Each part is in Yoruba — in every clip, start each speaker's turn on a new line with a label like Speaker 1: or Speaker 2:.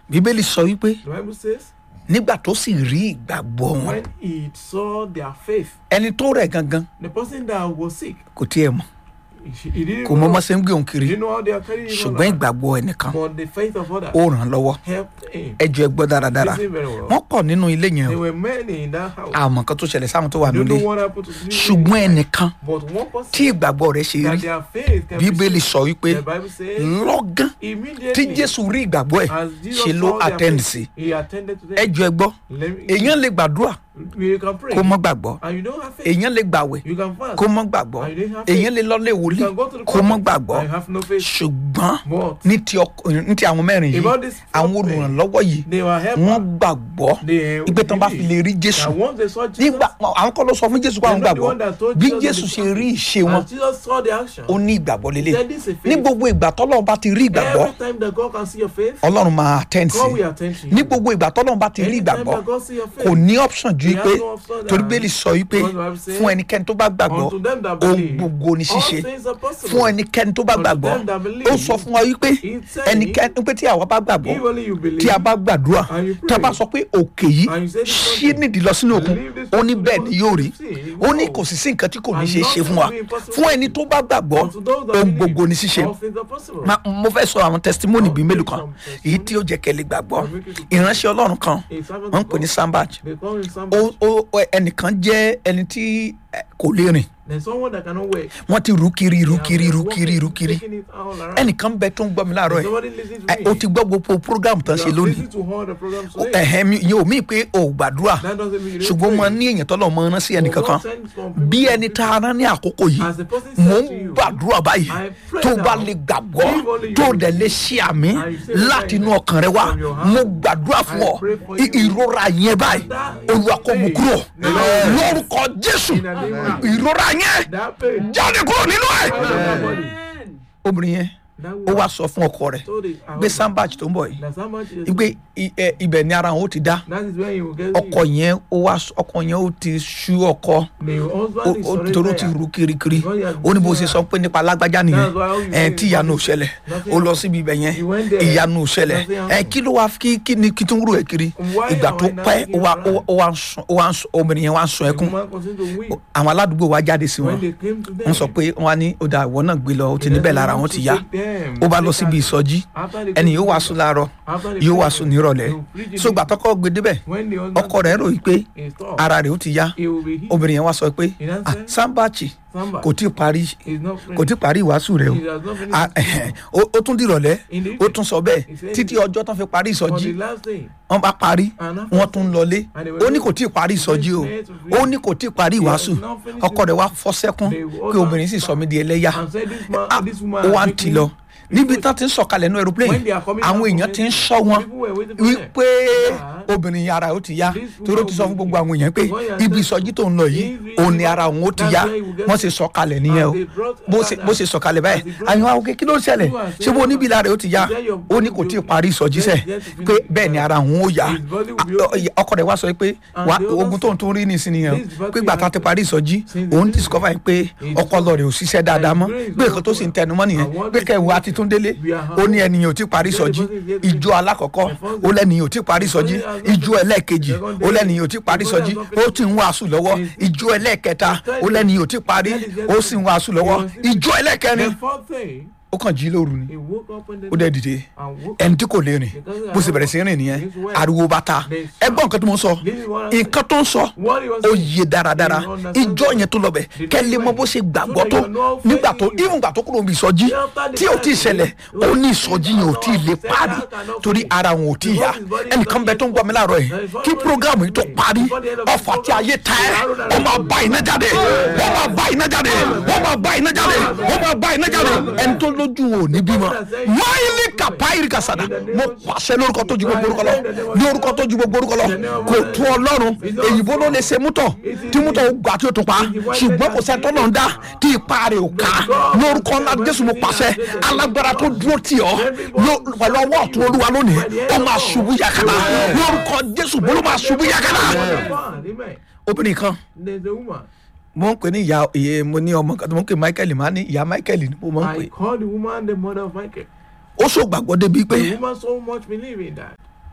Speaker 1: bíbélì sọ wípé
Speaker 2: The Bible says,
Speaker 1: nígbà tó sì rí ìgbàgbọ́ wọn
Speaker 2: when he saw their faith,
Speaker 1: ẹni tó rẹ̀ gangan
Speaker 2: the person that was sick,
Speaker 1: kò tiẹ̀ mọ̀
Speaker 2: he, he didn't
Speaker 1: kò mọ
Speaker 2: know,
Speaker 1: ọmọ ṣe ń gbé òun
Speaker 2: he
Speaker 1: kiri
Speaker 2: didn't know how they are carrying him
Speaker 1: ṣùgbọ́n
Speaker 2: around.
Speaker 1: ìgbàgbọ́ ẹnìkan
Speaker 2: But the faith of others
Speaker 1: ó ràn án lọ́wọ́
Speaker 2: helped him.
Speaker 1: ẹjọ́ ẹ gbọ́ dáradára
Speaker 2: Listen very well.
Speaker 1: wọ́n kọ̀ nínú ilé yẹn
Speaker 2: There
Speaker 1: o
Speaker 2: were many in that house.
Speaker 1: àmọ́ kan tó ṣẹlẹ̀ sáwọn tó wà
Speaker 2: You
Speaker 1: nílé
Speaker 2: know what happened to the
Speaker 1: ṣùgbọ́n ẹnìkan
Speaker 2: But one person
Speaker 1: tí ìgbàgbọ́ rẹ̀ ṣe
Speaker 2: that
Speaker 1: rí
Speaker 2: their faith can
Speaker 1: bíbélì
Speaker 2: be
Speaker 1: sọ wípé
Speaker 2: The Bible says
Speaker 1: lọ́gán tí
Speaker 2: immediately
Speaker 1: jésù rí ìgbàgbọ́ ẹ̀
Speaker 2: as Jesus
Speaker 1: ṣe ló
Speaker 2: saw their
Speaker 1: attend
Speaker 2: faith,
Speaker 1: sí
Speaker 2: he attended to them.
Speaker 1: ẹjọ́ ẹ gbọ́
Speaker 2: Let me-
Speaker 1: èèyàn lè gbàdúrà
Speaker 2: you can pray
Speaker 1: kó mọ́ gbàgbọ́
Speaker 2: and you don't have faith.
Speaker 1: èèyàn lè gbàwẹ̀
Speaker 2: You can fast
Speaker 1: kó mọ́ gbàgbọ́
Speaker 2: and you don't have faith.
Speaker 1: èèyàn lè lọ́lé
Speaker 2: You
Speaker 1: wòlíì
Speaker 2: can go to the
Speaker 1: kó mọ́
Speaker 2: prophet
Speaker 1: gbàgbọ́
Speaker 2: and you have no faith.
Speaker 1: ṣùgbọ́n
Speaker 2: But
Speaker 1: ní ti ọkọ- ní ti àwọn mẹ́rin yìí
Speaker 2: about this
Speaker 1: àwọn
Speaker 2: prophet,
Speaker 1: olùrànlọ́wọ́ yìí
Speaker 2: they were helped.
Speaker 1: wọ́n gbàgbọ́
Speaker 2: They
Speaker 1: ìpè tán bá fi lè rí jésù
Speaker 2: that once they saw Jesus,
Speaker 1: nígbà àwọn kọ́ ló sọ fún jésù pé àwọn
Speaker 2: They're not the
Speaker 1: gbàgbọ́
Speaker 2: one that told
Speaker 1: bí
Speaker 2: Jesus
Speaker 1: jésù
Speaker 2: that
Speaker 1: ṣe
Speaker 2: they
Speaker 1: rí ìṣe wọn
Speaker 2: as Jesus saw the action,
Speaker 1: ó ní ìgbàgbọ́ lélẹ̀
Speaker 2: Then this is faith.
Speaker 1: ní gbogbo ìgbà tọ́lọ́run bá ti rí ìgbàgbọ́
Speaker 2: every time that God can see your faith,
Speaker 1: ọlọ́run máa attend sí
Speaker 2: God will attend to you.
Speaker 1: ní gbogbo ìgbà tọ́lọ́run bá ti rí
Speaker 2: Anytime
Speaker 1: ìgbàgbọ́
Speaker 2: that God see your faith,
Speaker 1: kò ní option ju
Speaker 2: He
Speaker 1: pé
Speaker 2: has no option
Speaker 1: torí
Speaker 2: than-
Speaker 1: bẹ́ẹ̀lì sọ wípé
Speaker 2: Because the Bible says,
Speaker 1: fún ẹnikẹ́ni tó bá gbàgbọ́
Speaker 2: unto them that
Speaker 1: ohun
Speaker 2: believe,
Speaker 1: gbogbo ní
Speaker 2: all
Speaker 1: ṣíṣe
Speaker 2: things are possible.
Speaker 1: fún ẹnikẹ́ni tó bá
Speaker 2: Unto
Speaker 1: gbàgbọ́
Speaker 2: them that believe,
Speaker 1: ó sọ fún wa wípé
Speaker 2: he said,
Speaker 1: ẹnikẹ́ni pé tí àwa bá gbàgbọ́
Speaker 2: If only you believe,
Speaker 1: tí a bá gbàdúrà
Speaker 2: and you
Speaker 1: tí a bá
Speaker 2: pray,
Speaker 1: sọ pé òkè yìí
Speaker 2: and you say this
Speaker 1: ṣí
Speaker 2: mountain,
Speaker 1: nídìí lọ sínú òkun
Speaker 2: leave this
Speaker 1: ó ní
Speaker 2: mountain
Speaker 1: bẹ́ẹ̀ ni yóò rí
Speaker 2: see,
Speaker 1: ó ní
Speaker 2: wow.
Speaker 1: kò sì sí nǹkan tí kò ní
Speaker 2: And
Speaker 1: ṣe é ṣe
Speaker 2: nothing
Speaker 1: fún wa
Speaker 2: will be impossible
Speaker 1: fún ẹni tó bá gbàgbọ́
Speaker 2: unto those that
Speaker 1: ohun
Speaker 2: believe,
Speaker 1: gbogbo ní ṣíṣe
Speaker 2: all things are possible.
Speaker 1: Ma- mo fẹ́ sọ àwọn testimony bíi
Speaker 2: I'll
Speaker 1: mélòó
Speaker 2: take
Speaker 1: kan
Speaker 2: some
Speaker 1: èyí tí ó jẹ́ kẹ́lẹ́ gbàgbọ́
Speaker 2: I'll make you to-
Speaker 1: ìránṣẹ́ ọlọ́run kan
Speaker 2: A servant
Speaker 1: wọ́n ń
Speaker 2: of
Speaker 1: pè ní
Speaker 2: God,
Speaker 1: sambaj
Speaker 2: They call him
Speaker 1: ó
Speaker 2: somebody.
Speaker 1: ó ó- ẹnìkan jẹ́ ẹni tí eh, kò lè rìn
Speaker 2: There's someone that cannot work.
Speaker 1: wọ́n ti rú kiri rú
Speaker 2: They
Speaker 1: kiri
Speaker 2: have
Speaker 1: rú
Speaker 2: been
Speaker 1: kiri rú
Speaker 2: walking,
Speaker 1: kiri
Speaker 2: taking it all around.
Speaker 1: ẹnìkan bẹ tó ń gbọ́ mi láàárọ̀ ẹ̀
Speaker 2: Somebody listen to
Speaker 1: ẹ,
Speaker 2: me.
Speaker 1: ó ti gbọ́ gbogbo program tán
Speaker 2: You
Speaker 1: ṣe
Speaker 2: have
Speaker 1: lónìí
Speaker 2: listened to all the programs
Speaker 1: Ó-
Speaker 2: today.
Speaker 1: ẹ̀hẹ́n mi yóò mí pé o ò gbàdúrà
Speaker 2: That doesn't mean you don't
Speaker 1: ṣùgbọ́n mo
Speaker 2: pray.
Speaker 1: ní èèyàn tọ́lọ̀ mọ rán sí ẹnì
Speaker 2: But
Speaker 1: kankan
Speaker 2: God sends some people
Speaker 1: bí
Speaker 2: to
Speaker 1: ẹni tá a
Speaker 2: people.
Speaker 1: rán ní àkókò yìí
Speaker 2: As the person
Speaker 1: mò
Speaker 2: said
Speaker 1: ń
Speaker 2: to you,
Speaker 1: gbàdúrà báyìí
Speaker 2: I pray
Speaker 1: tó bá
Speaker 2: now.
Speaker 1: lè gbàgbọ́
Speaker 2: If only you
Speaker 1: tó
Speaker 2: will
Speaker 1: dẹ̀ lè ṣe àmì
Speaker 2: And you say the
Speaker 1: láti
Speaker 2: right
Speaker 1: inú ọkàn rẹ wá
Speaker 2: from your heart.
Speaker 1: mo gbàdúrà fún
Speaker 2: I
Speaker 1: ọ
Speaker 2: pray for
Speaker 1: I-
Speaker 2: you.
Speaker 1: ìrora yẹn báyìí
Speaker 2: That
Speaker 1: olúwa kò mú
Speaker 2: pain.
Speaker 1: kúrò
Speaker 2: Amen.
Speaker 1: lórúkọ jésù
Speaker 2: In the name of
Speaker 1: ìrora yẹn
Speaker 2: That pain.
Speaker 1: jáde kúrò nínú ẹ.
Speaker 2: Out of that body.
Speaker 1: obìnrin yẹn
Speaker 2: That
Speaker 1: ó
Speaker 2: woman
Speaker 1: wá sọ fún ọkọ rẹ̀
Speaker 2: told it.
Speaker 1: gbé sandbach tó ń bọ̀ yìí
Speaker 2: That's how much it is.
Speaker 1: gbé ibẹ̀ ni ara wọn ó ti dá
Speaker 2: That is where you will get
Speaker 1: ọkọ yẹn ó wá ọkọ yẹn ó ti sú ọkọ
Speaker 2: The
Speaker 1: ó
Speaker 2: husband is
Speaker 1: ó
Speaker 2: already
Speaker 1: torí ó ti
Speaker 2: there.
Speaker 1: rú kirikiri
Speaker 2: Because he has
Speaker 1: ó ní bó
Speaker 2: been
Speaker 1: ṣe sọ pé nípa alágbájá nìyẹn
Speaker 2: That's why all you
Speaker 1: ẹ
Speaker 2: say
Speaker 1: tí
Speaker 2: is
Speaker 1: ìyanu ò
Speaker 2: nothing-
Speaker 1: ṣẹlẹ̀
Speaker 2: nothing
Speaker 1: ó lọ síbi ibẹ̀ yẹn
Speaker 2: He went there.
Speaker 1: ìyanu ò ṣẹlẹ̀
Speaker 2: Nothing
Speaker 1: ẹ
Speaker 2: happened.
Speaker 1: kí ló wá kí kí ni kí tó ń rú ẹ kiri
Speaker 2: Why
Speaker 1: ìgbà
Speaker 2: am
Speaker 1: tó
Speaker 2: I not
Speaker 1: pẹ́
Speaker 2: taking
Speaker 1: ó wá
Speaker 2: it right?
Speaker 1: ó wá ń sùn ó wá ń sùn obìnrin yẹn wá ń sun
Speaker 2: The
Speaker 1: ẹkún
Speaker 2: woman continued to weep.
Speaker 1: àwọn aládùúgbò wa jáde sí wọn
Speaker 2: When they came to them,
Speaker 1: wọ́n sọ pé wọ́n á ní ó dà ìwọ náà gbé lọ ó ti
Speaker 2: they
Speaker 1: níbẹ̀
Speaker 2: said,
Speaker 1: lára
Speaker 2: "You
Speaker 1: wọn
Speaker 2: have
Speaker 1: ti
Speaker 2: to
Speaker 1: yá
Speaker 2: take them."
Speaker 1: ó bá lọ
Speaker 2: Take
Speaker 1: síbi
Speaker 2: her-
Speaker 1: ìsọjí
Speaker 2: After they
Speaker 1: ẹni
Speaker 2: go
Speaker 1: yóò
Speaker 2: to
Speaker 1: wàásù
Speaker 2: the-
Speaker 1: láàárọ̀
Speaker 2: After they
Speaker 1: yóò
Speaker 2: go
Speaker 1: wàásù
Speaker 2: to-
Speaker 1: nírọ̀lẹ́
Speaker 2: they will preach in
Speaker 1: so
Speaker 2: the-
Speaker 1: gbà tọkọ gbé débẹ̀
Speaker 2: When the husband
Speaker 1: ọkọ rẹ̀ rò yí pé
Speaker 2: is tough,
Speaker 1: ara rẹ̀ ó ti yá
Speaker 2: he will be healed.
Speaker 1: obìnrin yẹn wá sọ pé
Speaker 2: In answer,
Speaker 1: "Ah, sambachi
Speaker 2: Somebody
Speaker 1: kò tí ì parí
Speaker 2: is not
Speaker 1: kò tí ì parí ìwàásù rẹ̀ o
Speaker 2: He has not finished
Speaker 1: Ah,
Speaker 2: his
Speaker 1: ẹhẹn, ó ó tún dìrọ̀lẹ́
Speaker 2: In the
Speaker 1: ó tún sọ bẹ́ẹ̀
Speaker 2: He said-
Speaker 1: títí ọjọ́ tán fi parí
Speaker 2: On
Speaker 1: ìsọjí
Speaker 2: the last day,
Speaker 1: wọ́n bá parí
Speaker 2: And after-
Speaker 1: wọ́n tún lọlé
Speaker 2: And they were
Speaker 1: ó ní kò tí ì parí ìsọjí o
Speaker 2: They were
Speaker 1: ó ní kò tí ì parí ìwàásù
Speaker 2: has not finished
Speaker 1: ọkọ rẹ̀ wá fọ́ sẹ́kún
Speaker 2: They were
Speaker 1: pé obìnrin sì sọ mí di ẹlẹ́yà
Speaker 2: and said this man,
Speaker 1: Ah,
Speaker 2: this woman
Speaker 1: ó wá ń
Speaker 2: make
Speaker 1: tì
Speaker 2: me-
Speaker 1: lọ níbi tán ti ń sọ̀kalẹ̀ ní aeroplane
Speaker 2: When they are coming
Speaker 1: àwọn
Speaker 2: down
Speaker 1: èèyàn
Speaker 2: from
Speaker 1: ti ń
Speaker 2: it,
Speaker 1: sọ wọn
Speaker 2: people were waiting for them.
Speaker 1: wípé
Speaker 2: Yeah.
Speaker 1: obìnrin ara ó ti yá
Speaker 2: This
Speaker 1: torí ó ti sọ fún
Speaker 2: woman
Speaker 1: gbogbo àwọn èèyàn pé
Speaker 2: will be-
Speaker 1: ibi ìsọjí tó ń lọ yìí
Speaker 2: If-
Speaker 1: òun ni ara òun ó ti
Speaker 2: that's
Speaker 1: yá
Speaker 2: where you will get
Speaker 1: wọ́n
Speaker 2: to-
Speaker 1: sì sọ̀kalẹ̀ nìyẹn o
Speaker 2: And they brought
Speaker 1: bó
Speaker 2: her
Speaker 1: ṣe
Speaker 2: down.
Speaker 1: bó ṣe sọ̀kalẹ̀ báyìí
Speaker 2: As they brought
Speaker 1: àwọn
Speaker 2: her-
Speaker 1: àwọn òkè kí ló ń ṣẹlẹ̀
Speaker 2: You are
Speaker 1: ṣé bó
Speaker 2: saying-
Speaker 1: níbi ìlà rẹ̀ ó ti yá
Speaker 2: Is that your
Speaker 1: ó ní
Speaker 2: body
Speaker 1: kò tí ì
Speaker 2: will-
Speaker 1: parí ìsọjí sẹ̀
Speaker 2: Yes, yes, to
Speaker 1: pé
Speaker 2: finish.
Speaker 1: bẹ́ẹ̀ ni ara òun ó yá
Speaker 2: His body will be
Speaker 1: Ah,
Speaker 2: okay.
Speaker 1: ọkọ rẹ̀ wá sọ pé
Speaker 2: And
Speaker 1: wá
Speaker 2: the other
Speaker 1: ogun tó ń tún rí nìsín nìyẹn o
Speaker 2: This is what
Speaker 1: pé
Speaker 2: we
Speaker 1: gbàtà
Speaker 2: have
Speaker 1: ti
Speaker 2: to-
Speaker 1: parí ìsọjí
Speaker 2: Since the
Speaker 1: òun
Speaker 2: beginning.
Speaker 1: discover yìí pé
Speaker 2: He
Speaker 1: ọpọlọ rẹ̀ ò ṣiṣẹ́ dáadáa mọ́
Speaker 2: grace
Speaker 1: pé nǹkan tó sì ń tẹnu mọ́ nìyẹn
Speaker 2: I want
Speaker 1: pé
Speaker 2: to
Speaker 1: kẹwàá
Speaker 2: say
Speaker 1: ti tún délé
Speaker 2: we are
Speaker 1: ó ní ẹnìyàn ò tí parí
Speaker 2: Then the
Speaker 1: ìsọjí
Speaker 2: person is yet-
Speaker 1: ìjọ alákọ̀ọ́kọ́
Speaker 2: The first-
Speaker 1: ó lẹ́nìyàn ò tí parí ìsọjí
Speaker 2: The first-
Speaker 1: ìjọ ẹlẹ́ẹ̀kejì
Speaker 2: Second
Speaker 1: ó
Speaker 2: day.
Speaker 1: lẹ́nìyàn ò tí parí
Speaker 2: The
Speaker 1: ìsọjí
Speaker 2: first-
Speaker 1: ó ti ń wàásù lọ́wọ́ ìjọ ẹlẹ́ẹ̀kẹta ó lẹ́nìyàn ò tí parí ó sì ń wàásù lọ́wọ́ ìjọ ẹlẹ́ẹ̀kẹrin
Speaker 2: The fourth thing,
Speaker 1: ó kàn jí lóru ni
Speaker 2: he woke up in the
Speaker 1: ó dẹ̀ dìde
Speaker 2: and woke
Speaker 1: ẹni tí kò lè rìn bó ṣe bẹ̀rẹ̀ sí rìn nìyẹn ariwo bá ta ẹgbọ́n nǹkan tó mọ̀ ń sọ nǹkan tó ń sọ
Speaker 2: What he was
Speaker 1: ó
Speaker 2: saying.
Speaker 1: yé dáradára ìjọ yẹn tó lọ bẹ̀ kẹ́lẹ́ mọ́ bó ṣe gbàgbọ́ tó nígbà tó even gbà tó kúrò níbi ìsọjí tí ò tí ì ṣẹlẹ̀ ó ní ìsọjí yẹn ò tí ì lè parí torí ara wọn ò tí ì yá ẹnìkan bẹ tó ń gbọ́ mi láàárọ̀ yìí kí programu yìí tó parí ọfà tí ayé ta ẹ́ ó máa bá iná jáde ó máa bá iná jáde ó máa bá iná jáde ó máa bá iná jáde ẹni tó lójú wọn ò ní bímọ máìlì kàpáìrì kàsàdà mo pàṣẹ lórúkọ tó ju gbogbo orúkọ lọ lórúkọ tó ju gbogbo orúkọ lọ kò tó ọlọ́run èyìnbó ló lè ṣe mútọ̀ tí mútọ̀ ó gbà tí ó tún pa ṣùgbọ́n kò sẹ́ni tó náà ń dá tí ipa rẹ̀ ò ká lórúkọ ńlá jésù mo pàṣẹ alágbára tó dúró tì ọ́ ló- pẹ̀lú ọwọ́ ọ̀tún olúwa lónìí ó máa ṣubú yakata lórúkọ jésù bó ló máa ṣubú yakata
Speaker 2: Amen.
Speaker 1: obìnrin kan
Speaker 2: There's a woman.
Speaker 1: mo ń pè ní ìyá ìyè mo ní ọmọ kan tó mo ń pè michael máa ní ìyá michael ni mo máa ń pè
Speaker 2: I call the woman the mother of Michael.
Speaker 1: ó ṣògbàgbọ́ débi pé
Speaker 2: The woman so much believe in that.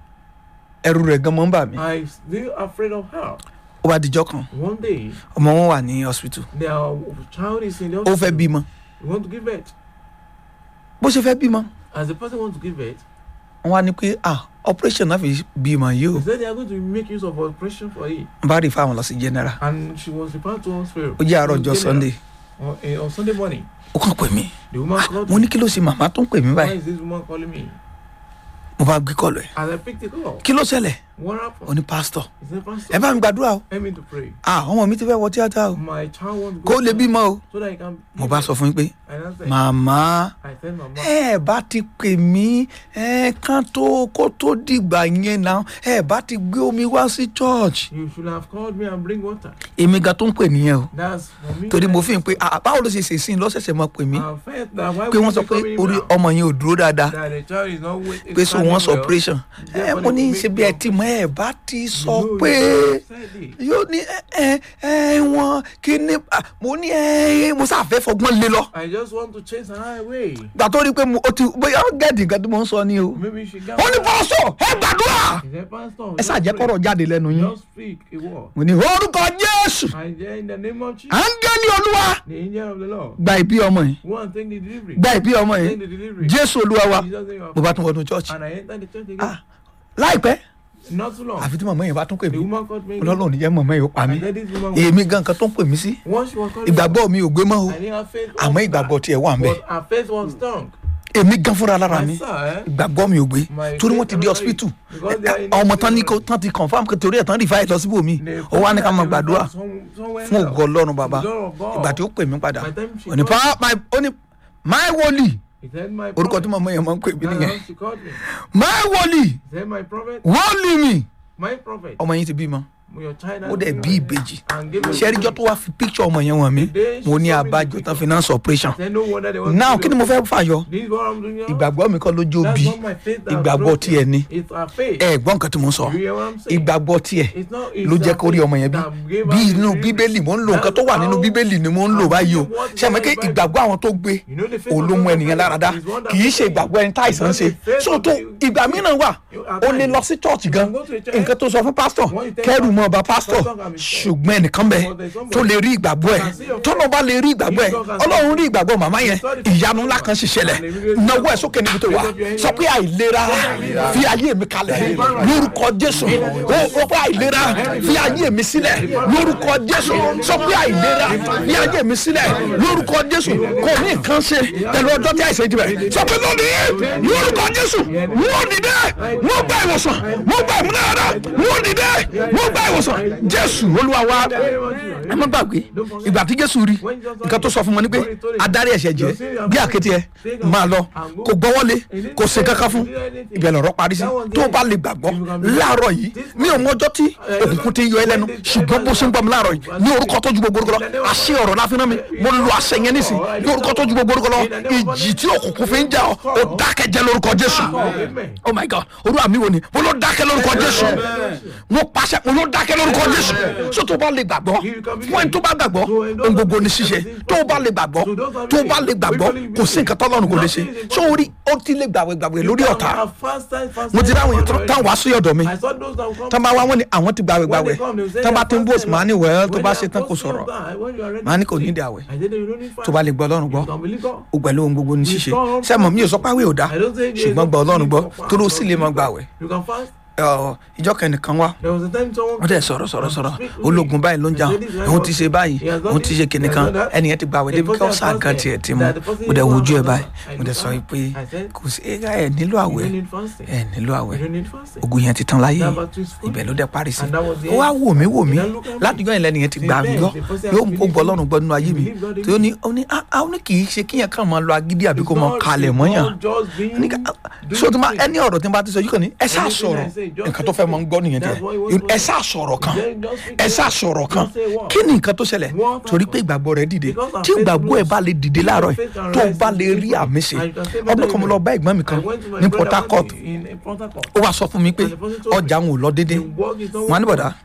Speaker 1: ẹrù rẹ̀ gan mọ́ ń bà mí
Speaker 2: I still afraid of her.
Speaker 1: ó bá dijọ́ kan
Speaker 2: One day,
Speaker 1: ọmọ wọn wà ní hospital
Speaker 2: their child is in the
Speaker 1: ó fẹ́
Speaker 2: hospital.
Speaker 1: bímọ
Speaker 2: We want to give birth.
Speaker 1: bó ṣe fẹ́ bímọ
Speaker 2: As the person wants to give birth,
Speaker 1: wọ́n wá ní pé ah operation náà fi bímọ yìí o
Speaker 2: they said they are going to make use of operation for it.
Speaker 1: n bá rí fáwọn lọ sí general
Speaker 2: And she was referred to hospital.
Speaker 1: ó jẹ́ àárọ̀ ọjọ́ sunday
Speaker 2: On, eh, on Sunday morning,
Speaker 1: ó kàn pè mí
Speaker 2: the woman called
Speaker 1: mo
Speaker 2: me.
Speaker 1: ní kí ló ṣe màmá tó ń pè mí
Speaker 2: Why
Speaker 1: báyìí
Speaker 2: is this woman calling me?
Speaker 1: mo bá gbé kọlù ẹ̀
Speaker 2: As I picked the call,
Speaker 1: kí ló ṣẹlẹ̀
Speaker 2: what
Speaker 1: ó
Speaker 2: happened?
Speaker 1: ní pásítọ̀
Speaker 2: He said,
Speaker 1: ẹ
Speaker 2: Pastor,
Speaker 1: bá mi gbàdúrà o
Speaker 2: help me to pray.
Speaker 1: ah ọmọ mi ti fẹ́ wọ tíátà o
Speaker 2: My child wants to
Speaker 1: kó
Speaker 2: go
Speaker 1: lè
Speaker 2: to-
Speaker 1: bímọ o
Speaker 2: so that he can.
Speaker 1: mo bá sọ fún yín pé
Speaker 2: And I said,
Speaker 1: màmá
Speaker 2: I said, Mama,
Speaker 1: ẹ bá ti pè mí ẹ kán tó kó tó dìgbà yẹn náà ẹ bá ti gbé omi wá sí church
Speaker 2: you should have called me and bring water.
Speaker 1: èmi gan tó ń pè nìyẹn o
Speaker 2: That's for me.
Speaker 1: torí mo fi hàn pé ah báwo ló ṣe ṣe sí i lọ́sẹ̀sẹ̀ máa pè mí
Speaker 2: I felt that why
Speaker 1: pé
Speaker 2: would
Speaker 1: wọ́n sọ
Speaker 2: you
Speaker 1: pé
Speaker 2: be coming
Speaker 1: orí
Speaker 2: now?
Speaker 1: ọmọ yẹn ò dúró dáadáa
Speaker 2: That the child is not with.
Speaker 1: pé so wọ́n sọ operation ẹ mo ní ṣe bí ẹ ti mọ ẹ bá ti sọ pé yóò ní ẹ ẹ ẹ wọn kí ni ah, mo ní ẹ mo sáfẹ́ fọgbọ́n lé lọ
Speaker 2: I just want to chase her away.
Speaker 1: gbà tó rí i pé mo o ti bóyá gẹ́ẹ̀dì nǹkan tí mo ń sọ ni o
Speaker 2: Maybe she got.
Speaker 1: ó ní pọ́sọ̀ ẹ gbàdúrà
Speaker 2: He said, Pastor,
Speaker 1: ẹ
Speaker 2: just
Speaker 1: ṣàjẹ́
Speaker 2: pray.
Speaker 1: kọ́rọ̀ jáde lẹ́nu yín
Speaker 2: Just speak a word.
Speaker 1: mo ní orúkọ jésù
Speaker 2: And then in the name of Jesus,
Speaker 1: áńgẹ́lì olúwa
Speaker 2: the angel of the Lord,
Speaker 1: gba ìbí ọmọ yìí
Speaker 2: go and take the delivery.
Speaker 1: gba ìbí ọmọ yìí
Speaker 2: Take the delivery.
Speaker 1: jésù olúwa wa
Speaker 2: Jesus name,
Speaker 1: mo bá tún wọnú church
Speaker 2: And I entered the church again.
Speaker 1: ah láìpẹ́
Speaker 2: Not too long.
Speaker 1: àfi tí màmá yẹn bá tún pè
Speaker 2: The
Speaker 1: mí
Speaker 2: woman called me. again.
Speaker 1: ọlọ́run ò ní jẹ́ màmá yẹn ó pa mí
Speaker 2: I said, this woman.
Speaker 1: èmi gan kan tó ń pè mí sí
Speaker 2: Once she was calling
Speaker 1: ìgbàgbọ́ mi ò gbé mọ́ o
Speaker 2: I think her faith was
Speaker 1: àmọ́ ìgbàgbọ́ tiẹ̀ wà ń bẹ̀
Speaker 2: But her faith was strong.
Speaker 1: èmi gan fúnra lára mi
Speaker 2: My son, eh?
Speaker 1: ìgbàgbọ́ mi ò gbé
Speaker 2: My
Speaker 1: torí wọ́n
Speaker 2: faith
Speaker 1: ti di
Speaker 2: was
Speaker 1: hospital
Speaker 2: because they are in
Speaker 1: ọmọ tán ní
Speaker 2: hospital.
Speaker 1: kó tán ti confam pé torí ẹ̀ tán rí fáyẹ̀ lọ síbò mi
Speaker 2: They
Speaker 1: ó wá ní ká máa
Speaker 2: found that
Speaker 1: gbàdúrà
Speaker 2: they were some- somewhere
Speaker 1: fún
Speaker 2: else.
Speaker 1: ògo ọlọ́run bàbá
Speaker 2: The God of God.
Speaker 1: ìgbà tí ó pè mí padà
Speaker 2: By the time she
Speaker 1: ó ní
Speaker 2: called-
Speaker 1: pa my ó ní my wòlíì
Speaker 2: He said, my
Speaker 1: orúkọ tí
Speaker 2: prophet.
Speaker 1: màmá yẹn máa ń pè mí
Speaker 2: That's
Speaker 1: nìyẹn
Speaker 2: how she called me.
Speaker 1: my wòlíì
Speaker 2: He said, my prophet,
Speaker 1: wòlíì mi
Speaker 2: my prophet.
Speaker 1: ọmọ yín ti bímọ
Speaker 2: Your child
Speaker 1: ó
Speaker 2: has
Speaker 1: dẹ̀
Speaker 2: been
Speaker 1: bí ìbejì
Speaker 2: and gave us-
Speaker 1: ṣẹ́ríjọ́ tó wá fi picture ọmọ yẹn wọ̀n mí mo ní abájọ tán finance operation
Speaker 2: Said, no wonder they want
Speaker 1: now
Speaker 2: to
Speaker 1: kí ni mo fẹ́ fàyọ
Speaker 2: This is what I'm doing now.
Speaker 1: ìgbàgbọ́ mi kọ́ lójú
Speaker 2: That's
Speaker 1: bí
Speaker 2: not my faith that
Speaker 1: ìgbàgbọ́
Speaker 2: brought
Speaker 1: tiẹ̀
Speaker 2: it.
Speaker 1: ni
Speaker 2: It's our faith.
Speaker 1: ẹ gbọ́ nǹkan tí mo ń sọ
Speaker 2: You hear what I'm saying?
Speaker 1: ìgbàgbọ́ tiẹ̀
Speaker 2: It's not- it's
Speaker 1: ló jẹ́
Speaker 2: our
Speaker 1: kó rí
Speaker 2: faith
Speaker 1: ọmọ yẹn bí
Speaker 2: that gave
Speaker 1: bí
Speaker 2: us the
Speaker 1: inú
Speaker 2: delivery.
Speaker 1: bíbélì mò ń lo nǹkan tó wà nínú
Speaker 2: That's
Speaker 1: bíbélì ni mò ń lò
Speaker 2: how-
Speaker 1: báyìí o
Speaker 2: and what
Speaker 1: ṣé àmọ́ pé
Speaker 2: the Bible-
Speaker 1: ìgbàgbọ́ àwọn tó gbé
Speaker 2: You know the faith
Speaker 1: òun
Speaker 2: of
Speaker 1: ló mú
Speaker 2: God
Speaker 1: ẹnìyẹn lára dá
Speaker 2: is one that
Speaker 1: kì í ṣe
Speaker 2: faith.
Speaker 1: ìgbàgbọ́ ẹni táìsàn
Speaker 2: It's
Speaker 1: ṣe
Speaker 2: not the faith
Speaker 1: so
Speaker 2: of
Speaker 1: tó
Speaker 2: the-
Speaker 1: ìgbà mìíràn wà
Speaker 2: You are
Speaker 1: ó lè
Speaker 2: fine.
Speaker 1: lọ sí church
Speaker 2: You
Speaker 1: gan
Speaker 2: can go to a church.
Speaker 1: nǹkan tó sọ fún pásítọ̀
Speaker 2: When you tell
Speaker 1: kẹ́rù
Speaker 2: pastor,
Speaker 1: mọ́ ọba pásítọ̀
Speaker 2: pastor can be sure.
Speaker 1: ṣùgbọ́n ẹnìkan bẹ
Speaker 2: But there's somebody-
Speaker 1: tó lè rí ìgbàgbọ́ ẹ
Speaker 2: can see your
Speaker 1: tọ́nà bá lè rí ìgbàgbọ́ ẹ
Speaker 2: If God can see
Speaker 1: ọlọ́run
Speaker 2: your
Speaker 1: rí ìgbàgbọ́ màmá yẹn
Speaker 2: saw the
Speaker 1: ìyanu ńlá kan sì ṣẹlẹ̀ náwó ẹ̀ sókè níbi tó wà sọ pé àìlera fi ayé mi kalẹ̀ lórúkọ jésù ó ó pé àìlera fi ayé mi sílẹ̀ lórúkọ jésù sọ pé àìlera fi ayé mi sílẹ̀ lórúkọ jésù kò ní nǹkan ṣe pẹ̀lú ọjọ́ tí àìsàn ti bẹ̀ sọ pé lónìí lórúkọ jésù wọ́n dìde wọ́n gba ìwòsàn wọ́n gba ìmúnára wọ́n dìde wọ́n gba ìwòsàn jésù olúwa wa ẹ má gbàgbé ìgbà tí jésù rí nǹkan tó sọ fún wọn ni pé adarí ẹ̀ṣẹ̀ jẹ́ bí àkété ẹ máa lọ kò gbọ́wọ́lé kò ṣe kankan fún ibẹ̀ lọ̀rọ̀ parí sí tó o bá lè gbàgbọ́ láàárọ̀ yìí mi ò mọjọ́ tí òkùnkùn ti ń yọ ẹ lẹ́nu ṣùgbọ́n bó ṣe ń gbọ́ mi láàárọ̀ yìí ní orúkọ tó ju gbogbo orúkọ lọ àṣẹ ọ̀rọ̀ láfi náà mi mo lo àṣẹ yẹn nísìn ní orúkọ tó ju gbogbo orúkọ lọ ìjì tí òkùnkùn fi ń jà ọ́ ó dákẹ́ jẹ́ lórúkọ jésù oh my god olúwa mi wò ni mo ló dákẹ́ lórúkọ jésù mo pàṣẹ mo ló dákẹ́ lórúkọ jésù so tó o bá lè gbàgbọ́ fún ẹni tó bá gbàgbọ́ ohun gbogbo ní ṣíṣe tó o bá lè gbàgbọ́ tó o bá lè gbàgbọ́ kò sí nǹkan tọ́lọ́run kò lè ṣe so orí ó ti lè gbàgbé gbàgbé lórí ọ̀tá mo ti ráwọn yẹn tán wá sí ọ̀dọ̀ mi
Speaker 2: I saw those that will come.
Speaker 1: tán bá wá wọn ni àwọn ti gbàgbé gbàgbé
Speaker 2: When they come, they will say
Speaker 1: tán bá
Speaker 2: they
Speaker 1: ti ń
Speaker 2: are
Speaker 1: bòsì máa ní wẹ́ẹ́ tó
Speaker 2: When
Speaker 1: bá
Speaker 2: they
Speaker 1: ṣe
Speaker 2: are
Speaker 1: tán kò
Speaker 2: posting
Speaker 1: sọ̀rọ̀
Speaker 2: of that, when you are ready
Speaker 1: máa ní
Speaker 2: to
Speaker 1: kò ní
Speaker 2: speak,
Speaker 1: ìdí àwẹ̀
Speaker 2: I said, you don't need
Speaker 1: tó bá lè gbọ́ ọlọ́run gbọ́
Speaker 2: You don't believe God.
Speaker 1: ó pẹ̀lú ohun gbogbo ní ṣíṣe sẹ́mọ̀ mi ò sọ páwé ò dá
Speaker 2: I don't say there is
Speaker 1: ṣùgbọ́n gba
Speaker 2: no
Speaker 1: ọlọ́run gbọ́
Speaker 2: need for
Speaker 1: torí ó
Speaker 2: fast
Speaker 1: sì
Speaker 2: or
Speaker 1: lè mọ
Speaker 2: sleep.
Speaker 1: gbàwẹ̀
Speaker 2: You can fast.
Speaker 1: Ọ̀, ìjọ kẹ́nìkan wá
Speaker 2: There was a time someone.
Speaker 1: wọ́n dẹ̀ sọ̀rọ̀ sọ̀rọ̀ sọ̀rọ̀ ológun báyìí ló ń jà òun ti ṣe báyìí òun ti ṣe kìnìkan ẹnìyẹn ti gbàwẹ̀ débi kí ọ̀sán kan tiẹ̀ ti mú mo dẹ̀ wojú ẹ̀ báyìí mo dẹ̀ sọ pé kò sí ẹ̀ka ẹ̀ nílò
Speaker 2: You
Speaker 1: àwẹ̀
Speaker 2: don't need fasting.
Speaker 1: ẹ̀ nílò àwẹ̀
Speaker 2: You don't need fasting.
Speaker 1: ogun yẹn ti tán láyé
Speaker 2: That battle is full.
Speaker 1: ibẹ̀ ló dẹ̀ parí sí
Speaker 2: And that was the
Speaker 1: ó wá
Speaker 2: end.
Speaker 1: wò mí wò mí
Speaker 2: Then look at me.
Speaker 1: látijọ́ yẹn lẹ́nu yẹn ti gbà mí gbọ́ yóò ó gbọ́ ọlọ́run gbọ́ nínú ayé mi tí ó ní ó ní ah ah, ó ní kì í ṣe kíyàn kàn máa lọ agídí àbí kó máa
Speaker 2: It's not-
Speaker 1: kalẹ̀
Speaker 2: it's
Speaker 1: mọ́yàn
Speaker 2: not just being-
Speaker 1: ní ká
Speaker 2: doing
Speaker 1: so tí ma
Speaker 2: things.
Speaker 1: ẹni ọ̀rọ̀ tí n bá ti sọ yìí kàn ní ẹ ṣáà
Speaker 2: Anything
Speaker 1: sọ̀rọ̀
Speaker 2: I say, just
Speaker 1: nǹkan tó fẹ́ mọ́ ń gbọ́ nìyẹn
Speaker 2: That's what he
Speaker 1: tẹ
Speaker 2: wants to
Speaker 1: ẹ ṣáà sọ̀rọ̀ kan
Speaker 2: Then just speak
Speaker 1: ẹ
Speaker 2: the
Speaker 1: ṣáà
Speaker 2: word.
Speaker 1: sọ̀rọ̀ kan
Speaker 2: Just say what?
Speaker 1: kí ni nǹkan tó ṣẹlẹ̀
Speaker 2: What
Speaker 1: torí pé
Speaker 2: happened?
Speaker 1: ìgbàgbọ́ rẹ dìde
Speaker 2: Because our
Speaker 1: tí
Speaker 2: faith
Speaker 1: ìgbàgbọ́ ẹ
Speaker 2: moves.
Speaker 1: bá lè dìde
Speaker 2: If
Speaker 1: láàárọ̀
Speaker 2: our
Speaker 1: yìí
Speaker 2: faith can
Speaker 1: tó o
Speaker 2: rise
Speaker 1: bá
Speaker 2: in
Speaker 1: lè
Speaker 2: the
Speaker 1: rí
Speaker 2: morning,
Speaker 1: àmì ṣe
Speaker 2: and you can say
Speaker 1: ọdún
Speaker 2: better
Speaker 1: kan mo
Speaker 2: amen.
Speaker 1: lọ bá ẹ̀gbọ́n mi kan
Speaker 2: I went to my
Speaker 1: ní
Speaker 2: brother
Speaker 1: Port Harcourt
Speaker 2: in- in Port Harcourt.
Speaker 1: ó wá sọ fún mi pé
Speaker 2: And the person told me,
Speaker 1: ọjà òun ò lọ déédéé
Speaker 2: The work is not
Speaker 1: wọn á ní bọ̀dá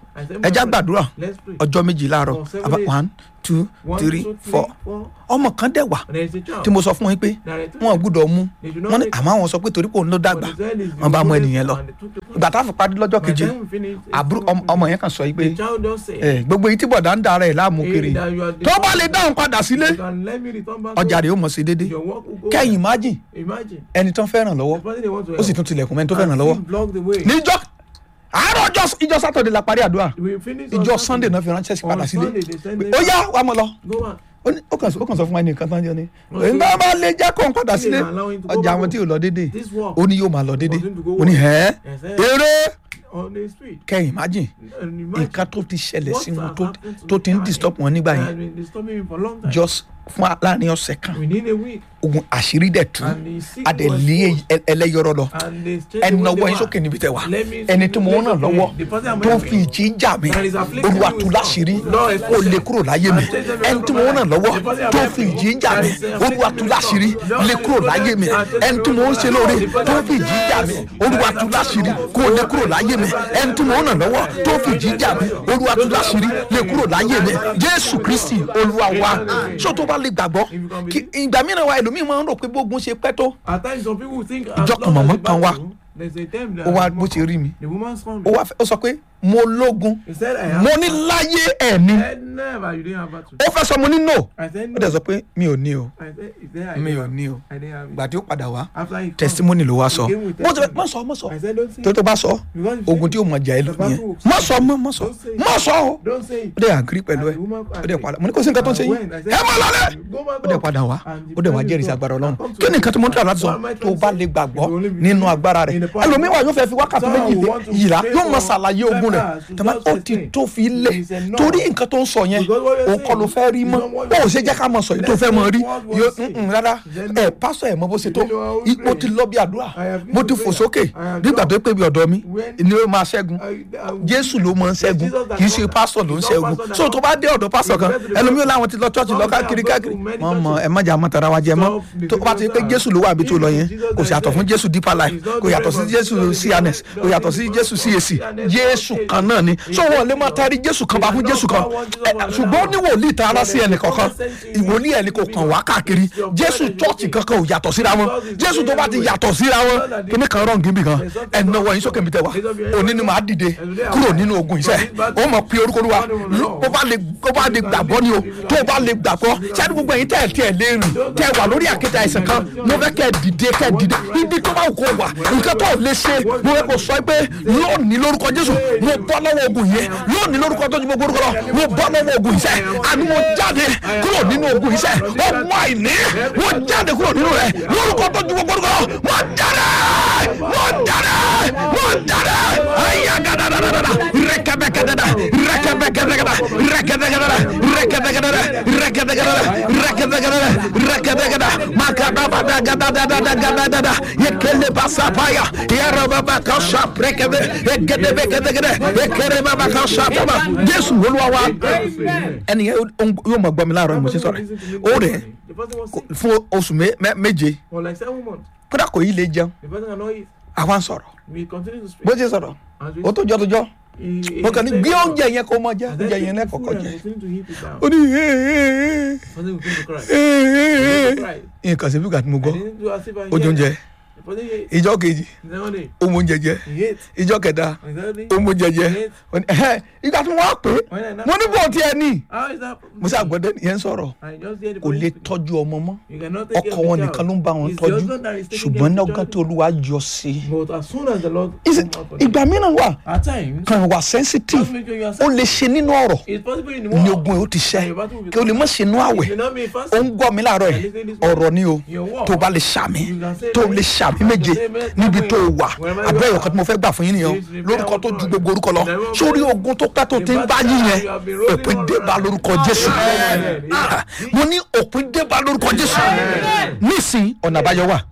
Speaker 2: I said,
Speaker 1: ẹja
Speaker 2: my
Speaker 1: gbàdúrà
Speaker 2: Let's pray.
Speaker 1: ọjọ́ méjì láàárọ̀
Speaker 2: For seven
Speaker 1: àbá
Speaker 2: days.
Speaker 1: one two
Speaker 2: One,
Speaker 1: three
Speaker 2: two,
Speaker 1: four ọmọ kan dẹ̀ wà
Speaker 2: And there is a child.
Speaker 1: tí mo sọ fún yín pé
Speaker 2: That I told
Speaker 1: wọn ò
Speaker 2: you.
Speaker 1: gbúdọ̀ mú
Speaker 2: They should not
Speaker 1: wọn ní
Speaker 2: take-
Speaker 1: àmọ́ àwọn sọ pé torí pé òun ló dàgbà
Speaker 2: But the child is the
Speaker 1: wọn bá mú
Speaker 2: oldest
Speaker 1: ẹnìyẹn lọ
Speaker 2: and they took the first.
Speaker 1: ìgbà tá a fi parí lọ́jọ́
Speaker 2: By
Speaker 1: keje
Speaker 2: the time we finished, it's
Speaker 1: àbúrò
Speaker 2: still
Speaker 1: ọmọ- ọmọ yẹn kan sọ yìí pé
Speaker 2: The child just said,
Speaker 1: ẹ, gbogbo yìí tí bọ̀dá ń dara ẹ̀ láàmú
Speaker 2: "Hey,
Speaker 1: kiri
Speaker 2: that you are the
Speaker 1: tó bá
Speaker 2: father.
Speaker 1: lè dáhùn padà sílé
Speaker 2: You can let me return back
Speaker 1: ọjà
Speaker 2: home.
Speaker 1: rẹ̀ ó mọ̀ sí déédé
Speaker 2: Your work will go
Speaker 1: kẹ́yìn
Speaker 2: on.
Speaker 1: májì
Speaker 2: Imagine.
Speaker 1: ẹni tó ń fẹ́ràn lọ́wọ́
Speaker 2: The person they want to
Speaker 1: ó sì
Speaker 2: help.
Speaker 1: tún tilẹ̀kùn mẹ́ni tó
Speaker 2: And
Speaker 1: fẹ́ràn
Speaker 2: still
Speaker 1: lọ́wọ́
Speaker 2: block the way.
Speaker 1: níjọ́ àárọ̀ ọjọ́ ìjọ sátọ̀dẹ̀ la parí àdúrà
Speaker 2: We finish on
Speaker 1: ìjọ
Speaker 2: Saturday.
Speaker 1: sunday náà fi ránṣẹ́ sí padà
Speaker 2: On
Speaker 1: sílé
Speaker 2: Sunday, they send
Speaker 1: Pé,
Speaker 2: them-
Speaker 1: ó yá wàá mọ̀ lọ
Speaker 2: Go back.
Speaker 1: ó ní- ó kàn ó kàn sọ fún wa ní nǹkan tán jẹ́ ni nígbà bá lè jẹ́ kó n padà
Speaker 2: They
Speaker 1: sílé
Speaker 2: allow him to go
Speaker 1: ọjà
Speaker 2: back
Speaker 1: àwọn tí ò lọ déédé
Speaker 2: This work
Speaker 1: ó ní yóò máa lọ déédé
Speaker 2: for him to go
Speaker 1: ó ní
Speaker 2: work.
Speaker 1: ẹ́
Speaker 2: Yes, sir.
Speaker 1: eré
Speaker 2: on the street.
Speaker 1: kẹ́yìn májì
Speaker 2: And imagine
Speaker 1: nǹkan tó ti ṣẹlẹ̀
Speaker 2: what
Speaker 1: sí wọn
Speaker 2: has
Speaker 1: tó
Speaker 2: happened to
Speaker 1: tó ti ń
Speaker 2: me.
Speaker 1: disturb wọn nígbà
Speaker 2: It
Speaker 1: yẹn
Speaker 2: has been disturbing me for a long time.
Speaker 1: just fún wa láàrin ọ̀sẹ̀ kan
Speaker 2: Within a week.
Speaker 1: ogun àṣírí dẹ̀ tú
Speaker 2: And the sick
Speaker 1: adẹ̀
Speaker 2: was
Speaker 1: lé
Speaker 2: exposed.
Speaker 1: ẹ- ẹlẹ́yọrọ lọ
Speaker 2: And they stayed
Speaker 1: ẹni
Speaker 2: the way
Speaker 1: náwó
Speaker 2: they
Speaker 1: yín
Speaker 2: were.
Speaker 1: sókè níbi tẹ̀ wá
Speaker 2: Let me
Speaker 1: ẹni tí mo ń ràn
Speaker 2: lift up
Speaker 1: lọ́wọ́
Speaker 2: the person I'm
Speaker 1: tó ń
Speaker 2: helping.
Speaker 1: fi ìjì ń jà mí
Speaker 2: That is afflicting
Speaker 1: olúwa
Speaker 2: me
Speaker 1: tú
Speaker 2: with
Speaker 1: láṣìírí
Speaker 2: God. Lord,
Speaker 1: kó lè kúrò láyé mi ẹni tí mo ń ràn lọ́wọ́ tó ń fi ìjì ń jà mí olúwa tú láṣìírí lè kúrò láyé mi ẹni tí mo ń ṣe lóore tó ń fi ìjì ń jà mí olúwa tú láṣìírí kó lè kúrò láyé mi ẹni tí mo ń ràn lọ́wọ́ tó ń fi ìjì ń jà mí olúwa tú láṣìírí lè kúrò láyé mi jésù kristi olúwa wa ṣó tó bá lè gbàgbọ́ kí ìgbà mìíràn wa ẹlòmíì máa ń rò pé bógun ṣe pẹ́ tó
Speaker 2: At times some people think
Speaker 1: Ìjọ
Speaker 2: as
Speaker 1: kan
Speaker 2: long
Speaker 1: màmá
Speaker 2: as the
Speaker 1: kan wá.
Speaker 2: battle, there's a time that
Speaker 1: ó wá bó ṣe rí mi
Speaker 2: the woman's coming.
Speaker 1: ó wá fẹ́- ó sọ pé mo lógun
Speaker 2: He said I have
Speaker 1: mo ní láyé ẹ̀ ni
Speaker 2: I said never you didn't have battle.
Speaker 1: ó fẹ́ sọ mo ní no
Speaker 2: I said
Speaker 1: ó
Speaker 2: no.
Speaker 1: dẹ̀ sọ pé mi ò ní o
Speaker 2: I said if there I
Speaker 1: mi ò
Speaker 2: didn't have-
Speaker 1: ní o
Speaker 2: I didn't have it.
Speaker 1: gbà tí ó padà wá
Speaker 2: After he come,
Speaker 1: testimony ló wá sọ
Speaker 2: he came with
Speaker 1: mo ti
Speaker 2: testimony.
Speaker 1: má sọ má sọ
Speaker 2: I said don't say
Speaker 1: tó tó bá sọ
Speaker 2: Because you
Speaker 1: ogun
Speaker 2: say-
Speaker 1: tí ó mọ jà ẹ lọ
Speaker 2: The battle
Speaker 1: nìyẹn
Speaker 2: will
Speaker 1: má sọ mọ má sọ
Speaker 2: Don't say it.
Speaker 1: má sọ o
Speaker 2: don't say it.
Speaker 1: ó dẹ̀ àgírí pẹ̀lú ẹ
Speaker 2: And the woman
Speaker 1: ó dẹ̀ padà mo ní kó sí nǹkan tó ń ṣe yín ẹ má lọlẹ̀ ó dẹ̀ padà wá ó dẹ̀ wá jẹ́rìí sí agbára ọlọ́run kí ni nǹkan tí mo ń tà láti sọ tó o bá lè gbàgbọ́ nínú agbára rẹ̀ ẹlòmíwà yóò fẹ́ fi wákàtí méjì yìlá yóò mọ ṣàlàyé ogun rẹ̀ tẹ̀mọ́ ó ti tó fi lẹ̀ torí nǹkan tó ń sọ yẹn òun kọ́ ló fẹ́ rí mọ́ ó ò ṣe jẹ́ ká mọ̀ sọ yìí tó fẹ́ mọ̀ rí yóò mm, rárá ẹ pásọ ẹ̀ mọ bó ṣe tó I- mo ti lọ bí àdúrà mo ti fò sókè nígbà tó pé bí ọ̀dọ́ mi ni ó máa ṣẹ́gun jésù ló máa ń ṣẹ́gun kì í ṣe pásọ̀ ló ń ṣẹ́gun so tó bá dé ọ̀dọ̀ pásọ̀ kan ẹlòmíràn làwọn ti lọ chọ́ọ̀chì lọ káàkiri káàkiri mọ̀ mọ̀ ẹ má jà mọ́ tara wa jẹ mọ́ tó bá ti pé jésù ló wà bí tó lọ yẹn kò sì yàtọ̀ fún jésù deeper life kò yàtọ̀ sí jésù cns kò yàtọ̀ sí jésù cac jésù kan náà ni so wọn lè máa tari jésù kan bá fún jésù kan Ẹ, ṣùgbọ́n ní wòlíì ta ara sí ẹnì kọ̀ọ̀kan ìwòlíì ẹni kò kàn wá káàkiri jésù chọ́ọ̀chì kankan ò yàtọ̀ síra wọn jésù tó bá ti yàtọ̀ síra wọn kíní kan rọ̀ níbi kan ẹnì náà wọ̀nyí sókè mi tẹ̀ wá òní ni màá dìde kúrò nínú ogun iṣẹ́ ó mọ̀ pé orúkọ olúwa ó bá lè ó bá lè gbàgbọ́ ni o tó o bá lè gbàgbọ́ sẹ́ni gbogbo ẹ̀yin tẹ̀ tẹ̀ lé rìn tẹ̀ wà lórí àkéte àìsàn kan mo fẹ́ kẹ́ dìde kẹ́ dìde ibi tó bá kó wà nǹkan tó lè ṣe mo fẹ́ kó sọ pé lónìí lórúkọ jésù mo bọ́ lọ́wọ́ ogun yẹn lónìí lórúkọ tó ju gbogbo orúkọ lọ mo bọ́ lọ́wọ́ ogun iṣẹ́ àní mo jáde kúrò nínú ogun iṣẹ́ ọmọ àìní mo jáde kúrò nínú rẹ̀ lórúkọ tó ju gbogbo orúkọ lọ mo jáde mo jáde mo jáde ayé gadadadada rẹkẹbẹkẹdada rẹkẹbẹkẹdada rẹkẹbẹkẹdada rẹkẹbẹkẹdada rẹkẹbẹkẹdada rẹkẹbẹkẹdada rẹkẹbẹkẹdada makadabada gadadada gadadada yekele basapaya yarababa kasa rẹkẹbẹ egedebẹkẹdẹgẹdẹ ekerebaba kasa tama jésù olúwa wa ẹni yẹn yóò mọ gbọmi láàárọ̀ ni mo ṣe sọ̀rọ̀ ó rẹ̀
Speaker 2: The person was sick
Speaker 1: fún oṣù mé- mé- méje
Speaker 2: for like seven months.
Speaker 1: kódà kò yí lè jẹun
Speaker 2: The person cannot eat.
Speaker 1: àwa ń sọ̀rọ̀
Speaker 2: We continue to speak.
Speaker 1: bó ṣe sọ̀rọ̀
Speaker 2: As we
Speaker 1: ó tó jọ tó jọ
Speaker 2: he- he
Speaker 1: mo kàn ní
Speaker 2: said-
Speaker 1: gbé oúnjẹ yẹn kó mọ jẹ
Speaker 2: And then
Speaker 1: oúnjẹ
Speaker 2: take
Speaker 1: yẹn
Speaker 2: the
Speaker 1: lẹ́kọ̀ọ́kọ́
Speaker 2: food and
Speaker 1: jẹ
Speaker 2: continue to heap it down.
Speaker 1: ó ní "Ee,
Speaker 2: The person will begin to cry.
Speaker 1: ee,
Speaker 2: He cried.
Speaker 1: ee." nǹkan síbi kàtí mo
Speaker 2: I
Speaker 1: gbọ́
Speaker 2: didn't do as if I
Speaker 1: ojú
Speaker 2: heard.
Speaker 1: oúnjẹ
Speaker 2: The person ate.
Speaker 1: ìjọ kejì
Speaker 2: The second day,
Speaker 1: ó mú oúnjẹ jẹ
Speaker 2: he ate.
Speaker 1: ìjọ kẹta
Speaker 2: And the third day,
Speaker 1: ó mú oúnjẹ jẹ
Speaker 2: he ate.
Speaker 1: Ó ní, "Ẹhẹ́, ìgbà tí wọ́n á pè é
Speaker 2: When I now-
Speaker 1: mo ní bò tiẹ̀ ní
Speaker 2: How is that?
Speaker 1: mo sá gbọ́dọ̀ yẹn sọ̀rọ̀
Speaker 2: I just hear the
Speaker 1: kò
Speaker 2: person
Speaker 1: lè
Speaker 2: speak.
Speaker 1: tọ́jú ọmọ mọ́
Speaker 2: You cannot take care
Speaker 1: ọkọ
Speaker 2: of
Speaker 1: wọn
Speaker 2: the
Speaker 1: nìkan ló ń
Speaker 2: child.
Speaker 1: bá wọn
Speaker 2: It's the
Speaker 1: tọ́jú
Speaker 2: husband that is taking
Speaker 1: ṣùgbọ́n
Speaker 2: care
Speaker 1: ní
Speaker 2: of the
Speaker 1: ọgán
Speaker 2: child.
Speaker 1: tó olúwa yọ sí i
Speaker 2: But as soon as the Lord
Speaker 1: Ìsì-
Speaker 2: come out for them,
Speaker 1: ìgbà mìíràn wà
Speaker 2: at times,
Speaker 1: kan wà sensitive
Speaker 2: just make sure you are
Speaker 1: ó lè ṣe nínú ọ̀rọ̀
Speaker 2: It's possible in the
Speaker 1: ní
Speaker 2: world.
Speaker 1: ogun ẹ̀ ó ti ṣẹ́
Speaker 2: Your battle will be
Speaker 1: kí o lè mọ̀ ṣe inú àwẹ̀
Speaker 2: If you not be
Speaker 1: ó
Speaker 2: fasting,
Speaker 1: ń gbọ́ mi láàárọ̀ yìí ọ̀rọ̀ ni o
Speaker 2: Your word.
Speaker 1: tó bá lè ṣàmì
Speaker 2: You can say
Speaker 1: tó
Speaker 2: amen.
Speaker 1: lè ṣàmì
Speaker 2: You can
Speaker 1: méje
Speaker 2: say amen.
Speaker 1: níbi tó wà
Speaker 2: Wherever you
Speaker 1: abẹ́
Speaker 2: are.
Speaker 1: ìwọ̀n kan tí mo fẹ́ gbà fún yín nìyẹn o
Speaker 2: Please prepare
Speaker 1: lórúkọ tó
Speaker 2: our
Speaker 1: ju
Speaker 2: God.
Speaker 1: gbogbo orúkọ lọ
Speaker 2: In the name of
Speaker 1: sórí
Speaker 2: God.
Speaker 1: ogun tó pẹ́ tó
Speaker 2: The
Speaker 1: ti ń bá
Speaker 2: battle
Speaker 1: yín
Speaker 2: that
Speaker 1: yẹn
Speaker 2: you have been rolling
Speaker 1: òpin
Speaker 2: all
Speaker 1: dé bá
Speaker 2: around.
Speaker 1: lórúkọ jésù
Speaker 2: Amen.
Speaker 1: Ah, mo ní òpin dé bá lórúkọ jésù nísìn ọ̀nà àbáyọ wà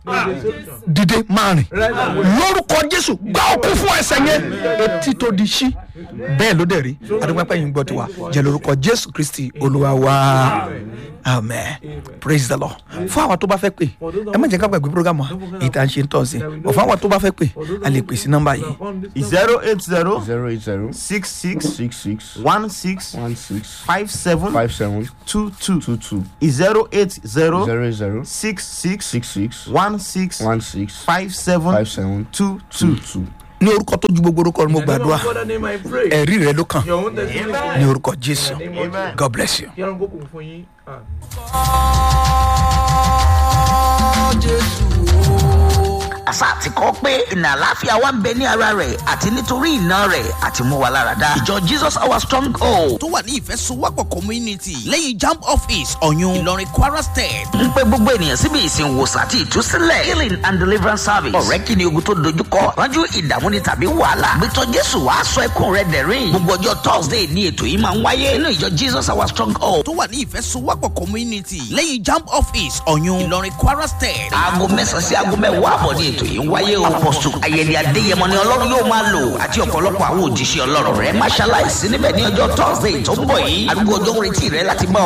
Speaker 1: dìde máa rìn lórúkọ jésù gbá òkú fún ẹsẹ̀ yẹn etí tó di sí bẹ́ẹ̀ ló dẹ̀ rí adúgbò pẹ́yìn gbọ́ tiwa jẹ́ lórúkọ jésù kristi olúwa wa amen
Speaker 2: Amen.
Speaker 1: praise the lord fún àwọn tó bá fẹ́ pè
Speaker 2: For those that
Speaker 1: ẹ má
Speaker 2: want
Speaker 1: jẹ́ ká
Speaker 2: to-
Speaker 1: gbàgbé program wa
Speaker 2: Don't forget
Speaker 1: èyí tá à ń ṣe ń tọ̀sí
Speaker 2: that we know
Speaker 1: ọ̀fọ̀ àwọn tó bá fẹ́ pè
Speaker 2: For those
Speaker 1: a
Speaker 2: that
Speaker 1: lè
Speaker 2: want
Speaker 1: pè
Speaker 2: to-
Speaker 1: sí nọ́mbà yìí
Speaker 2: upon this number,
Speaker 3: zero eight zero
Speaker 4: zero eight zero
Speaker 3: six six
Speaker 4: six six
Speaker 3: one six
Speaker 4: one six
Speaker 3: five seven
Speaker 4: five seven
Speaker 3: two two
Speaker 4: two two
Speaker 3: zero eight zero
Speaker 4: zero eight zero
Speaker 3: six six
Speaker 4: six six
Speaker 3: one six
Speaker 4: one six
Speaker 3: five seven
Speaker 4: five seven
Speaker 3: two
Speaker 4: two
Speaker 3: two.
Speaker 4: two.
Speaker 1: ní orúkọ tó ju gbogbo orúkọ ni mo
Speaker 2: In the name
Speaker 1: gbàdúrà
Speaker 2: of God, the name I pray.
Speaker 1: ẹ̀rí rẹ ló kàn
Speaker 2: Your own testimony.
Speaker 1: ní orúkọ jésù
Speaker 2: In the name of
Speaker 3: Amen.
Speaker 2: Jesus.
Speaker 1: god bless you.
Speaker 2: Kí Ọlọ́run kó kún fún yín. Àmín.
Speaker 5: àṣà àti kọ́ pé ìnà àláfíà wa ń bẹ ní ara rẹ̀ àti nítorí ìná rẹ̀ àti mú wa lára dá. ìjọ jesus our strong hold
Speaker 6: tó wà ní ìfẹsowọ́pọ̀ community lẹ́yìn jamb office ọ̀yún ìlọrin kwara state.
Speaker 5: ń pe gbogbo ènìyàn síbi ìsìn wòsàn àti ìtúsílẹ̀ healing and deliverance service. ọ̀rẹ́ kí ni ogun tó dojúkọ ránjú ìdààmú ni tàbí wàhálà. gbẹtọ jésù wàá sọ ẹkún rẹ dẹ̀rín. gbogbo ọjọ́ thursday ni ètò yìí máa ń wáyé nínú ìjọ jesus our strong hold.
Speaker 6: tó wà ní ìfẹsowọ́pọ̀ community lẹ́yìn jamb office ọ̀yún ìlọrin kwara state.
Speaker 5: aago mẹ́sàn-án sí aago mẹ́wàá àbọ̀ ní ètò yìí ń wáyé o. apọ̀sù ayẹyẹ adéyẹmọ ni ọlọ́run yóò máa lò àti ọ̀pọ̀lọpọ̀ àwọn òjíṣẹ́ ọlọ́run rẹ̀ máṣáláìsí níbẹ̀ ní ọjọ́ thursday tó ń bọ̀ yìí. arúgbó ọjọ́ ń retí rẹ láti bá